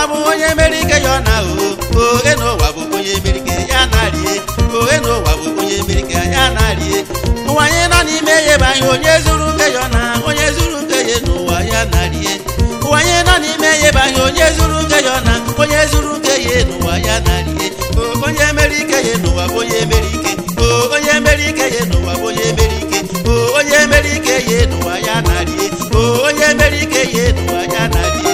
bụ onye mere ike ya ọ na o ohe n'ụwa bụ onye mere ike ya na-arie ohe n'ụwa bụ onye mere ike ya na-arie ụwa anyị nọ n'ime ya ebe anyị onye zuru nke ya ọ na onye zuru nke ya n'ụwa ya na-arie ụwa anyị nọ n'ime ya ebe anyị onye zuru nke ya ọ na onye zuru nke ya n'ụwa ya na-arie o onye mere ike ya n'ụwa bụ onye mere ike o onye mere ike ya n'ụwa bụ onye mere ike o onye mere ike ya n'ụwa ya na-arie o onye mere ike ya n'ụwa ya na-arie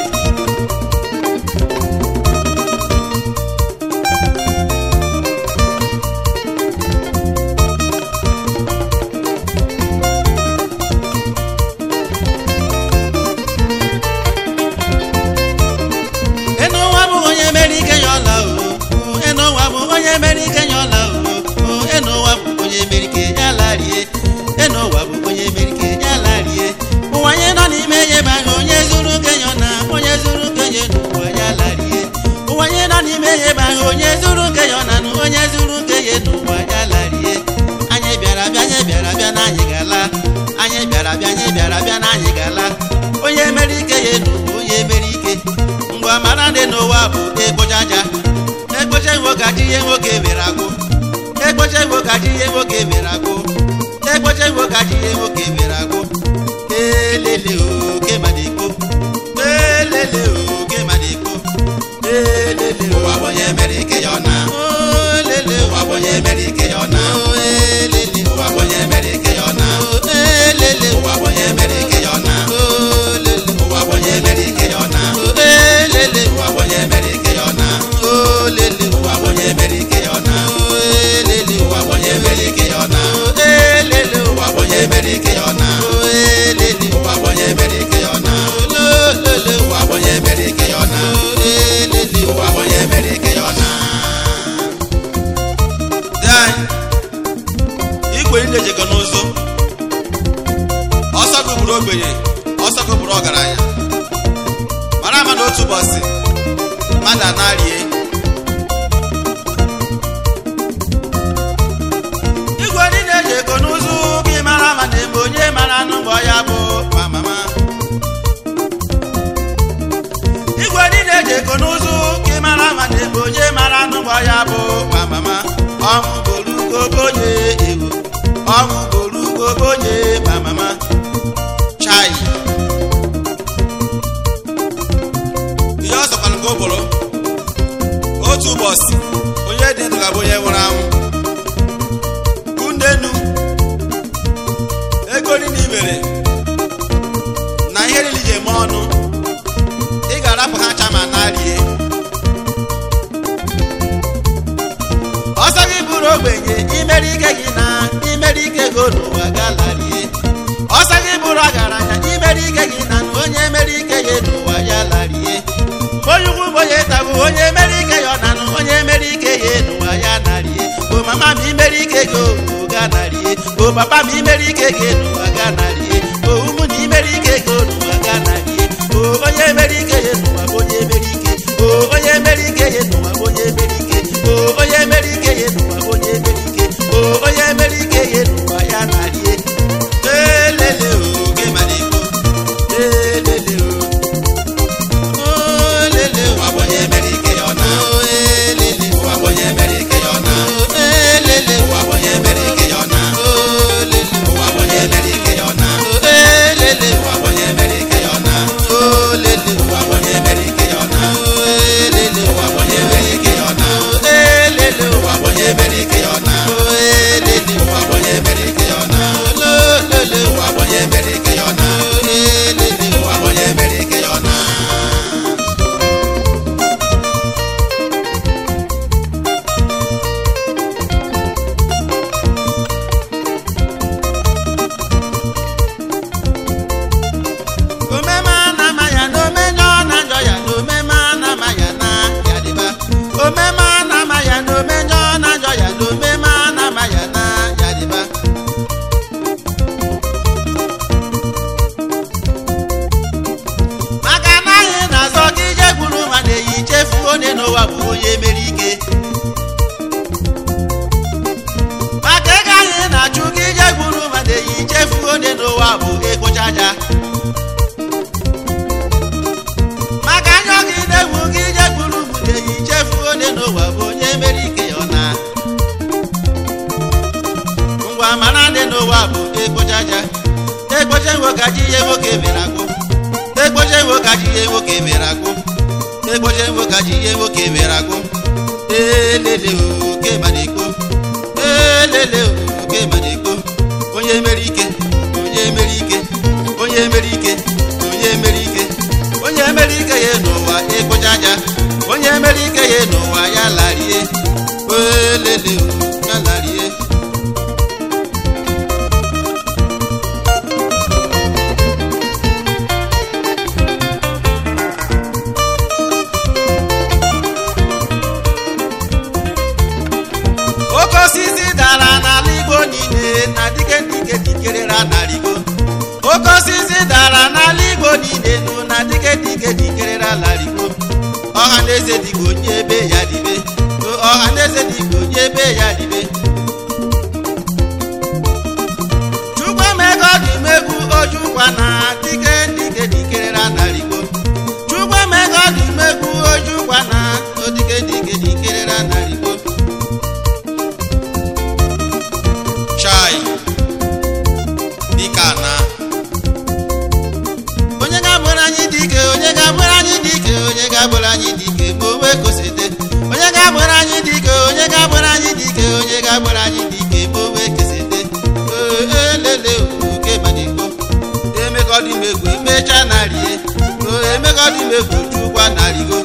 enụwa bụ onye mere ike ya ọla o enụwa bụ onye mere ike ya ọla o enụwa bụ onye mere ike ya larie enụwa bụ onye mere ike ya larie ụwa anyị nọ n'ime ya ebe ahụ onye zuru nke ya na onye zuru nke ya n'ụwa ya larie ụwa anyị nọ n'ime ya ebe ahụ onye zuru nke ya na onye zuru nke ya n'ụwa ya larie anyị bịara bịa anyị bịara bịa na anyị gala anyị bịara bịa anyị bịara bịa na anyị gala onye mere ike ya n'ụwa onye mere ike mgbe amara dị n'ụwa bụ ekpochaja ekpocha nwoke achị ihe nwoke mere agwụ ekpocha nwoke achị ihe nwoke mere agwụ ekpocha nwoke achị ihe nwoke mere agwụ elele oke madiko elele oke madiko elele ụwa bụ onye mere ike ya ọ na olele ụwa bụ onye mere ike ya ọ na elele ụwa bụ onye mere ike ya ọ na elele ụwa bụ onye mere ike ya ọ na olele ụwa bụ onye mere ike ya ọ na elele ụwa bụ onye mere ike ya ọ na olele ụwa bụ onye mere ike ya ọ na elele ụwa bụ onye mere ike ya ọ na elele ụwa bụ onye mere ike ya ọ na elele ụwa bụ onye mere ike ya ọ na olele ụwa bụ onye mere ike ya ọ na elele ụwa bụ onye mere ike ya ọ na Dị anyị, igwe ndị ejekọ n'ụzọ ọsọ gụgburu ogbenye ọsọ gụgburu ọgaranya mara ama na otu ụbọchị mmadụ anarie igwe ndị na-eji ego n'ụzọ gị mara ama na ebe onye mara anụ mgbe ya bụ ma mama igwe ndị na-eji ego n'ụzọ gị mara ama na ebe onye mara anụ mgbe ya bụ ma mama ọnwụ gorugo onye ewu ọnwụ gorugo onye ma mama chai ihe ọ sọkwara nke ụbụrụ otu ụbọchị onye dị ndụ ga-abụ onye nwụrụ anwụ kundenu ego niile i mere na ihe niile iji eme ọnụ ị ga-arapụ ha ncha ma narie ọsọ gị bụrụ ogbenye imere ike gị na imere ike gị n'ụwa galarie ọsọ gị bụrụ ọgaranya imere ike gị na na onye mere ike ya n'ụwa ya larie onye ukwu bụ onye nta bụ onye mere ike ya ọ na na onye mere ike ya n'ụwa ya narie o mama ma imere ike gị owu ga narie o papa ma imere ike gị n'ụwa ga narie o ụmụ na imere ike gị n'ụwa ga narie o onye mere ike ya n'ụwa bụ onye mere ike o onye mere ike ya n'ụwa bụ onye mere ike o onye mere ike ya n'ụwa bụ onye mere ike o onye mere ike ya n'ụwa ya narie elele oge maliko elele o olele ụwa bụ onye mere ike ya ọ na o elele ụwa bụ onye mere ike ya ọ na o elele ụwa bụ onye mere ike ya ọ na o olele ụwa bụ onye mere ike ya ọ na o elele ụwa bụ onye mere ike ya ọ na o olele ụwa bụ onye mere ike ya ọ na o elele ụwa bụ onye mere ike ya ọ na o elele ụwa bụ onye mere ike ya ọ na o elele ụwa bụ onye mere ike ya ọ na ololele ụwa bụ onye mere ike ya ọ na o elele ụwa bụ onye mere ike ya ọ na omeme anama ya na omenye ọ na njọ ya na omeme anama ya na ya dịba omeme anama ya na omenye ọ na njọ ya na omeme anama ya na ya dịba maka na anyị na-azọ gị ije gburu ma na-eyi chefuo onye n'ụwa bụ onye mere ike maka ego anyị na-achụ gị ije gburu ma na-eyi chefuo onye n'ụwa bụ ekpochaja maka anya gị na-egwu gị ije ngwa mara dị n'ụwa bụ ekpochaja ekpoche nwokaji ihe nwoke mere agwụ ekpoche nwokaji ihe nwoke mere agwụ ekpoche nwokaji ihe nwoke mere agwụ elele oke madikpo elele oke madikpo onye mere ike onye mere ike onye mere ike onye mere ike onye mere ike ya n'ụwa ekpochaja onye mere ike ya n'ụwa ya larie elele ya larie oke osisi dara n'ala igbo niile na dike dike dikerera n'aligo oke osisi dara n'ala igbo niile nụ na dike dike dikerera n'aligo ọha na eze dịka onye ebe ya dibe ọha na eze dịka onye ebe ya dibe chukwu emego dị megwu ojukwa na dike dike dikerera n'aligo chukwu emego dị megwu ojukwa na odike dike dikerera n'aligo chai dịka na onye ga-abụrụ anyị dike onye ga-abụrụ anyị dike onye ga-abụrụ anyị dike ma owe kosete onye ga-abụrụ anyị dike onye ga-abụrụ anyị dike onye ga-abụrụ anyị dike ma owe kesete elele oke madiko emekọdị megwu emecha narie emekọdị megwu chukwa narigo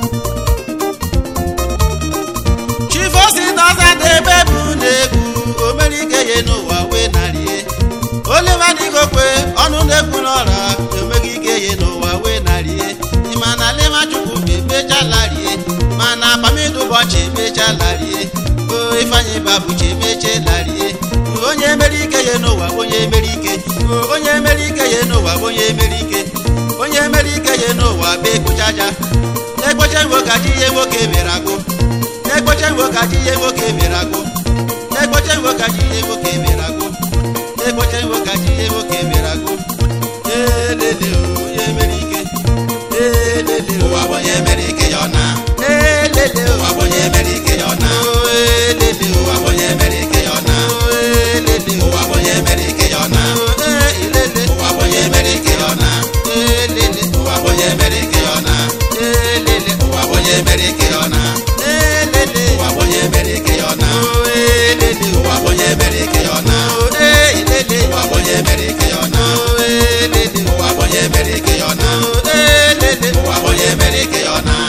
chifosi nọza debe bụ na-egwu omerike ya n'ụwa wee narie olemadịgokwe ọnụ na-ekwu n'ọra enweghị ike ya n'ụwa wee narie ịma na lema chukwu emechalarie mana pamidu ụbọchị emechalarie o ifeanyị babuchi emechelarie onye mere ike ya n'ụwa onye mere ike onye mere ike ya n'ụwa onye mere ike onye mere ike ya n'ụwa bụ ekpochaja ekpoche nwokaji ihe nwoke mere agụ ekpoche nwokaji ihe nwoke mere agụ ekpoche nwokaji ihe nwoke mere agụ ekpoche nwokaji ihe nwoke mere agụ elele onye mere ike elele ụwa bụ onye mere ike ya ọ na elele ụwa bụ onye mere ike ya ọ na elele ụwa bụ onye mere ike ya ọ na elele ụwa bụ onye mere ike ya ọ na elele ụwa bụ onye mere ike ya ọ na elele ụwa bụ onye mere ike ya ọ na elele ụwa bụ onye mere ike ya ọ na elele ụwa bụ onye mere ike ya ọ na elele ụwa bụ onye mere ike ya ọ na elele ụwa bụ onye mere ike ya ọ na elele ụwa bụ onye mere ike ya ọ na elele ụwa bụ onye mere ike ya ọ na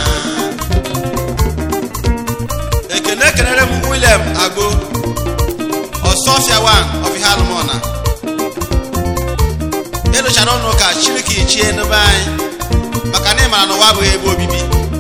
ekene kelere m william agbo ọsọfia wan ọfihalụmọna edochara ụnụ ka chiriki chie n'ebe anyị maka na ịmara na ụwa abụghị ebe obibi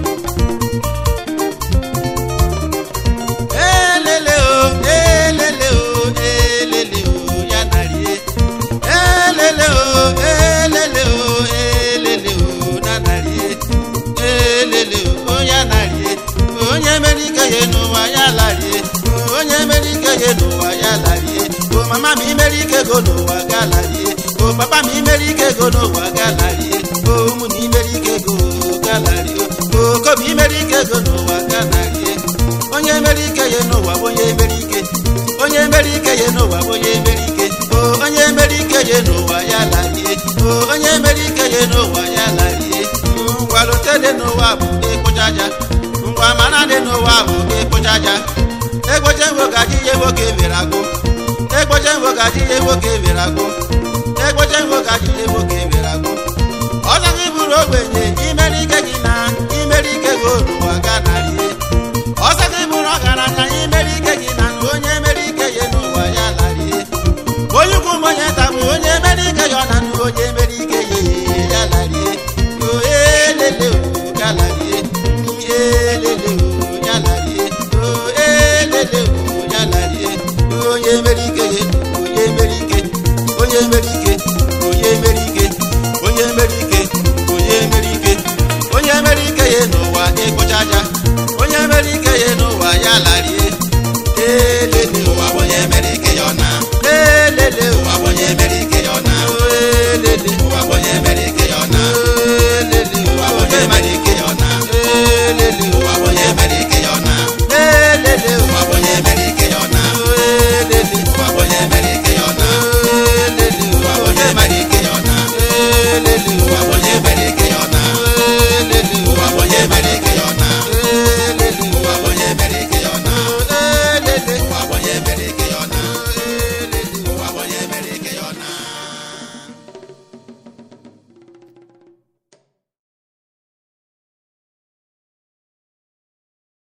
elele o elele o elele o ya narie elele o elele o elele o na narie elele o ya narie onye mere ike ya n'ụwa ya larie onye mere ike ya n'ụwa ya larie o mama m imere ike go n'ụwa ga larie o papa m imere ike go n'ụwa ga larie o ụmụ na imere ike go ga larie o kobi imere ike go n'ụwa ga larie onye mere ike ya n'ụwa bụ onye mere ike onye mere ike ya n'ụwa bụ onye mere ike o onye mere ike ya n'ụwa ya larie o onye mere ike ya n'ụwa ya larie ngwalute dị n'ụwa bụ ekpochaja ngwa mara dị n'ụwa bụ ekpochaja ekpoche nwogaji ihe nwoke mere agụ ekpoche nwogaji ihe nwoke mere agụ ekpoche nwogaji ihe nwoke mere agụ ọzọ gị bụrụ ogbenye imere ike gị na imere ike gị n'ụwa ga narie ọzọ gị bụrụ ọgaranya imere ike gị na onye mere ike ya n'ụwa ya larie onye ukwu m onye nta bụ onye mere ike ya ọ na nụ onye mere ike ya ya larie o elele o ya larie elele o ya larie o elele o ya larie onye mere